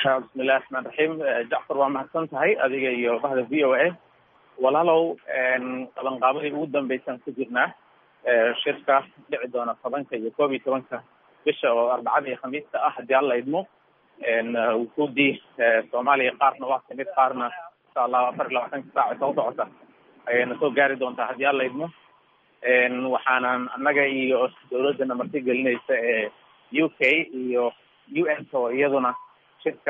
bismillahi raxmaan raxiim jacfar waa mahadsan tahay adiga iyo bahda v o a walaalow qabanqaabadii ugu dambeysaan ku jirnaa shirka dhici doona tobanka iyo koob iyo tobanka bisha oo arbacada iyo khamiista ah haddii alla idmo wufuudii soomaaliya qaarna waa kamid qaarna insha allah afar iyo labaatanka saaca soo socota ayayna soo gaari doontaa haddii alla idmo waxaanan annaga iyo dawladdana marti gelinaysa ee u k iyo u n oo iyaduna shirka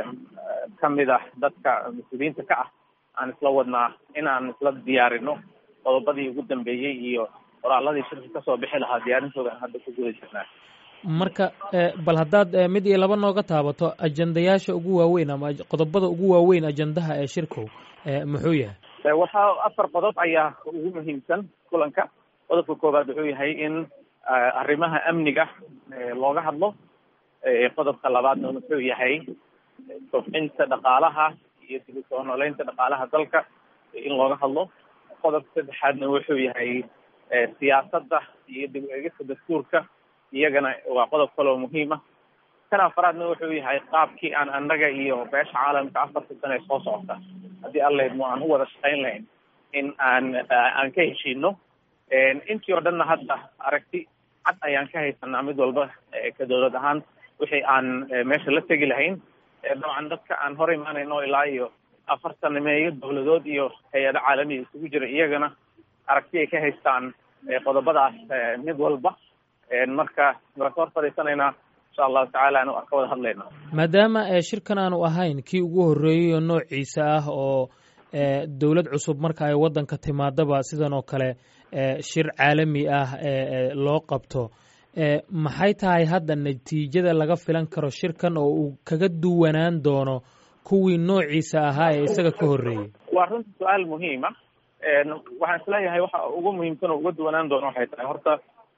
kamid ah dadka mas-uuliyiinta ka ah aan isla wadnaa in aan isla diyaarino qodobadii ugu dambeeyey iyo qoraaladii shirka kasoo bixi lahaa diyaarintooda aan hadda ku guda jirnaa marka bal haddaad mid iyo laba nooga taabato ajendayaasha ugu waaweyn ama qodobada ugu waaweyn ajendaha ee shirkow muxuu yahay waxaa afar qodob ayaa ugu muhiimsan kulanka qodobka koowaad wuxuu yahay in arrimaha amniga looga hadlo qodobka labaadna wuxuu yahay kobcinta dhaqaalaha iyo dib u soo nooleynta dhaqaalaha dalka in looga hadlo qodobka saddexaadna wuxuu yahay siyaasadda iyo dib u eegista dastuurka iyagana waa qodob kaloo muhiim ah kan afaraadna wuxuu yahay qaabkii aan annaga iyo beesha caalamka afarta sano ee soo socota haddii allaydmo aan u wada shaqayn lahayn in aan aan ka heshiino intii oo dhanna hadda aragti cad ayaan ka haysanaa mid walba ka dawlad ahaan wixii aan meesha la tegi lahayn dabcan dadka aan hor imaanayno ilaa iyo afartan meeyo dawladood iyo hay-ado caalamiya isugu jira iyagana aragti ay ka haystaan qodobadaas mid walba marka waan ka hor fadhiisanaynaa insha allahu tacaala anu ka wada hadlaynaa maadaama shirkan aanu ahayn kii ugu horreeyey oo noociisa ah oo dowlad cusub marka ay waddanka timaadaba sidan oo kale shir caalami ah loo qabto maxay tahay hadda natiijada laga filan karo shirkan oo uu kaga duwanaan doono kuwii noociisa ahaa ee isaga ka horreeyey waa runta su-aal muhiima waxaan isleeyahay waxa ugu muhiimsan oo uga duwanaan doono waxay tahay horta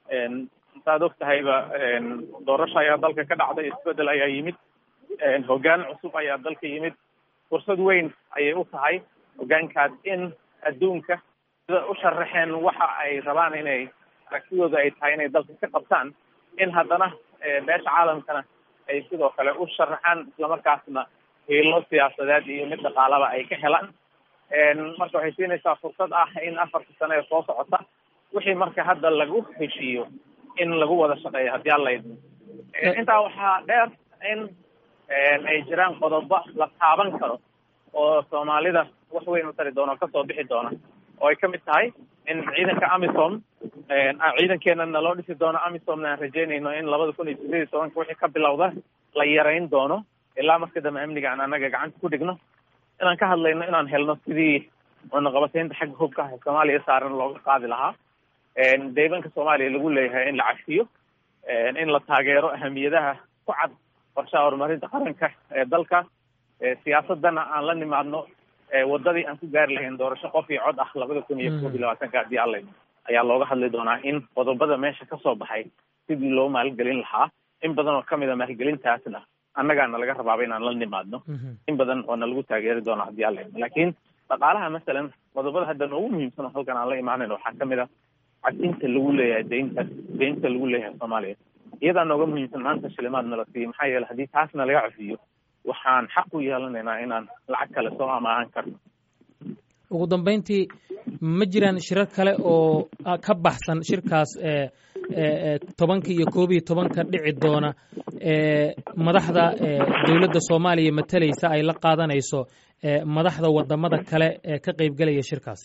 intaad og tahayba doorasho ayaa dalka ka dhacday isbedel ayaa yimid hoggaan cusub ayaa dalka yimid fursad weyn ayay u tahay hoggaankaas in adduunka sida u sharaxeen waxa ay rabaan inay aragtidooda ay tahay inay dalka ka qabtaan in haddana beesha caalamkana ay sidoo kale u sharaxaan islamarkaasna hiilo siyaasadeed iyo mid dhaqaalaba ay ka helaan marka waxay siinaysaa fursad ah in afarta sano ee soo socota wixii marka hadda lagu heshiiyo in lagu wada shaqeeyo haddii alla idmo intaa waxaa dheer in ay jiraan qodobo la taaban karo oo soomaalida wax weyn u tari doona kasoo bixi doona oo ay kamid tahay in ciidanka amisom ciidankeena naloo dhisi doono amisomna aan rajeynayno in labada kun iyo sideed iyo tobanka wixii ka bilowda la yarayn doono ilaa marka dambe amniga aan anaga gacanta ku dhigno inaan ka hadlayno inaan helno sidii wadnaqabateynta xagga hubka ah soomaaliya saaran looga qaadi lahaa deybanka soomaaliya lagu leeyahay in la cafiyo in la taageero ahamiyadaha ku cad qorshaha horumarinta qaranka ee dalka siyaasadana aan la nimaadno wadadii aan ku gaari lahayn doorasho qof iyo cod ah labada kun iyo koob iyo labaatanka haddii alla ayaa looga hadli doonaa in qodobada meesha kasoo baxay sidii loo maalgelin lahaa in badan oo kamid a maalgelintaasna annagaana laga rabaaba inaan la nimaadno in badan oo na lagu taageeri doona haddii alla laakiin dhaqaalaha masalan qodobada hadda noogu muhiimsan oo halkan aan la imaanayno waxaa kamid a cadinta lagu leeyahay deynta deynta lagu leeyahay soomaaliya iyadaa nooga muhiimsan maanta shilimaad nala siiyo maxaa yeele haddii taasna laga cafiyo waxaan xaq u yeelanaynaa inaan lacag kale soo amaahan karno ugu dambeyntii ma jiraan shirar kale oo ka baxsan shirkaas tobanka iyo koob iyo tobanka dhici doona madaxda dowladda soomaaliya matalaysa ay la qaadanayso madaxda wadamada kale ee ka qeybgelaya shirkaasi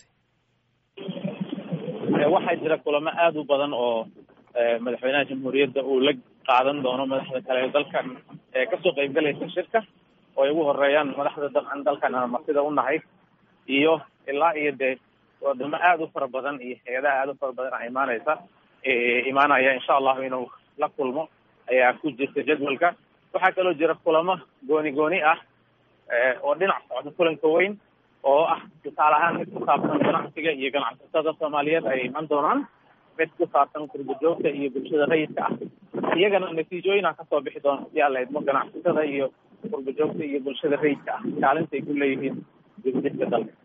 waxaa jira kulamo aada u badan oo madaxweynaha jamhuuriyadda uu la qaadan doono madaxda kale ee dalkan kasoo qeybgalaysa shirka oo ay ugu horeeyaan madaxda dabcan dalkan aan martida u nahay iyo ilaa iyo dee wadamo aada u fara badan iyo hay-adaha aada u fara badan a imaaneysa imaanaya insha allahu inuu la kulmo ayaa ku jirta jadwalka waxaa kaloo jira kulamo gooni gooni ah oo dhinac socda kulanka weyn oo ah tusaale ahaan mid ku saabsan ganacsiga iyo ganacsatada soomaaliyeed ay iman doonaan mid ku saabsan kurbajoogta iyo bulshada rayidka ah iyagana natiijooyin aan kasoo bixi doona hadii alla idmo ganacsatada iyo kurbajoogta iyo bulshada rayidka ah kaalinta ay ku leeyihiin dibdibka dalka